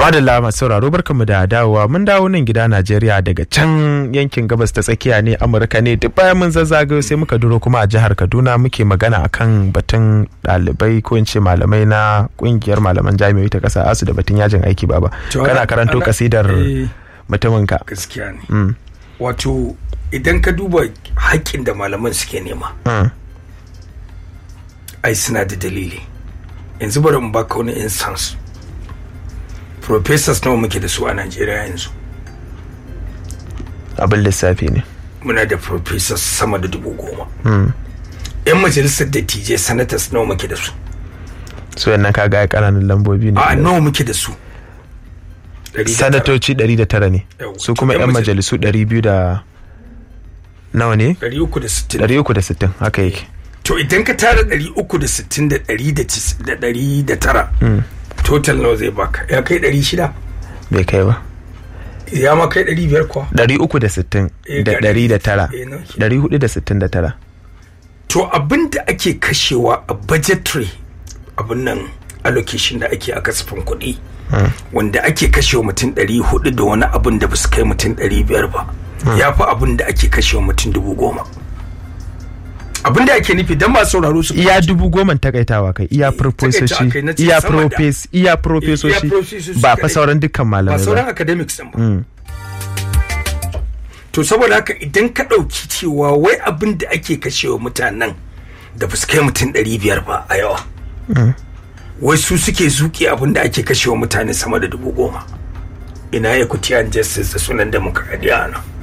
madalla masu sauraro barkanmu da dawowa mun dawo nan gida Najeriya daga can yankin gabas ta tsakiya ne Amurka ne duk bayan mun zazzagayo sai muka duro kuma a jihar Kaduna muke magana akan batun ɗalibai ko in ce malamai na kungiyar malaman jami'o'i ta ƙasa asu da batun yajin aiki baba kana karanto kasidar mutuminka gaskiya ne wato idan ka duba haƙƙin da malaman suke nema ai suna da dalili yanzu bari mu baka wani instance professors nawa muke da su a Najeriya yanzu abin lissafi ne muna da professors sama da dubu goma yan majalisar dattijai senators nawa muke da su su yannan ka ga ƙananan lambobi ne a nawa muke da su sanatoci 109 ne su kuma yan majalisu 200 da nawa ne 360 360 haka yake to idan ka tara 360 da 109 total nawa zai baka ya kai 600 bai kai ba ya ma kai 500 kuwa 360 da 109 469 to abin da ake kashewa a budgetary abin nan allocation da ake a kasafin kuɗi wanda ake kashewa mutum 400 da wani abin da ba su kai mutum 500 ba ya fi abin da ake kashewa mutum dubu goma abin da ake nufi don masu sauraro su iya dubu goma takaitawa kai iya profesoshi iya profes iya profesoshi ba fa sauran dukkan malamai ba sauran academics din ba to saboda haka idan ka ɗauki cewa wai abin da ake kashewa mutanen da ba su kai mutum ɗari biyar ba a yawa wai su suke zuƙi abin da ake kashewa mutane sama da dubu goma ina equity and justice da sunan demokradiyya nan